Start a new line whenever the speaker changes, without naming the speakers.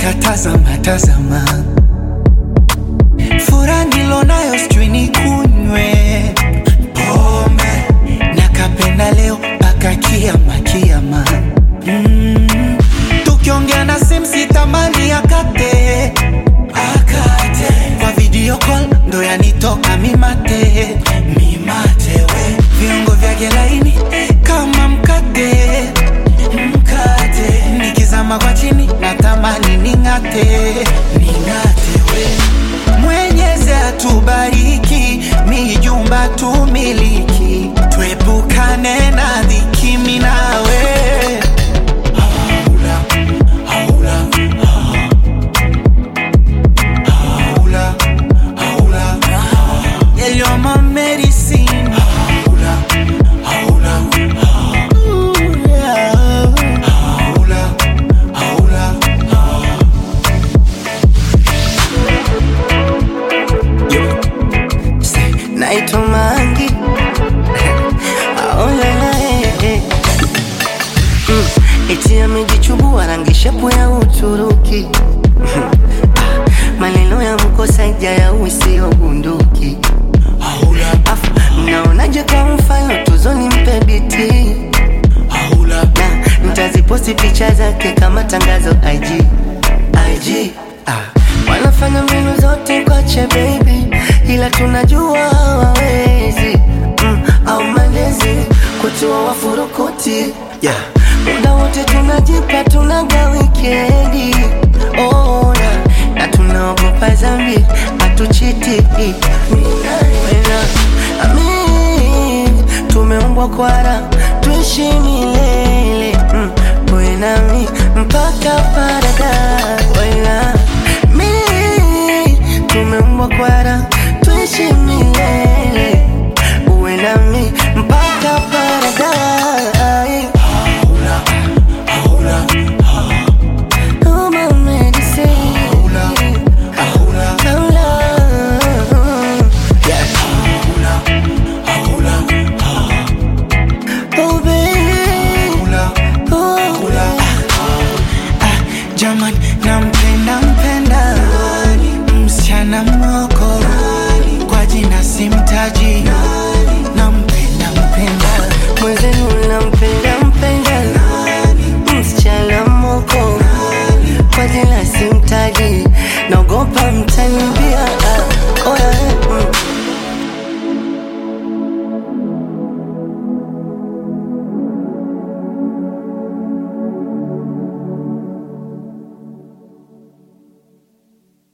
nikatazama tazama, furaha nilonayo sijui nikunywe pombe, nakapenda leo mpaka kiama kiama. Mm, tukiongea na simu sitamani akate akate, kwa video call ndo yanitoka mimate mimate, we viungo vyake laini kama mkate mkate, nikizama kwa chini natamani ning'ate ning'ate, we Mwenyezi atubariki, mijumba tumiliki, tuepukane na dhiki, mimi nawe haula haula haula haula yeah, you're my medicine haula haula Ooh, yeah. haula haula
naitwa Mangi aolala eh, eh. Mm, eti amejichubua rangi shepu ya Uturuki Ah, maneno ya mkosaja ya usio bunduki
haula
afu mnaonaje kwa mfano tuzoni mpe biti
haula
na nitaziposti picha zake kama tangazo IG IG ah. Wanafanya mbinu zote kwache baby, ila tunajua hawawezi mm, au malezi kutua wafurukuti
yeah.
muda wote tunajipa tunaga wikendi oh, na, na tunaogopa zambi hatuchiti Wena, ami, tumeumbwa kwara tuishi milele mm, wewe nami mpaka paradise Wena, mi tumeumbwa kwara tuishi milele uwe nami mpaka paradise
haula haula
Oh, my medicine.
haula haula
Oh, love.
haula haula
Oh, baby.
haula
Oh,
Kula. Ah, Jaman, nampenda mpenda msichana moko kwa jina simtaji, nampenda mpenda
mwenzenu nampenda mpenda msichana moko kwa jina simtaji naogopa mtanibia Ah, oh, yeah.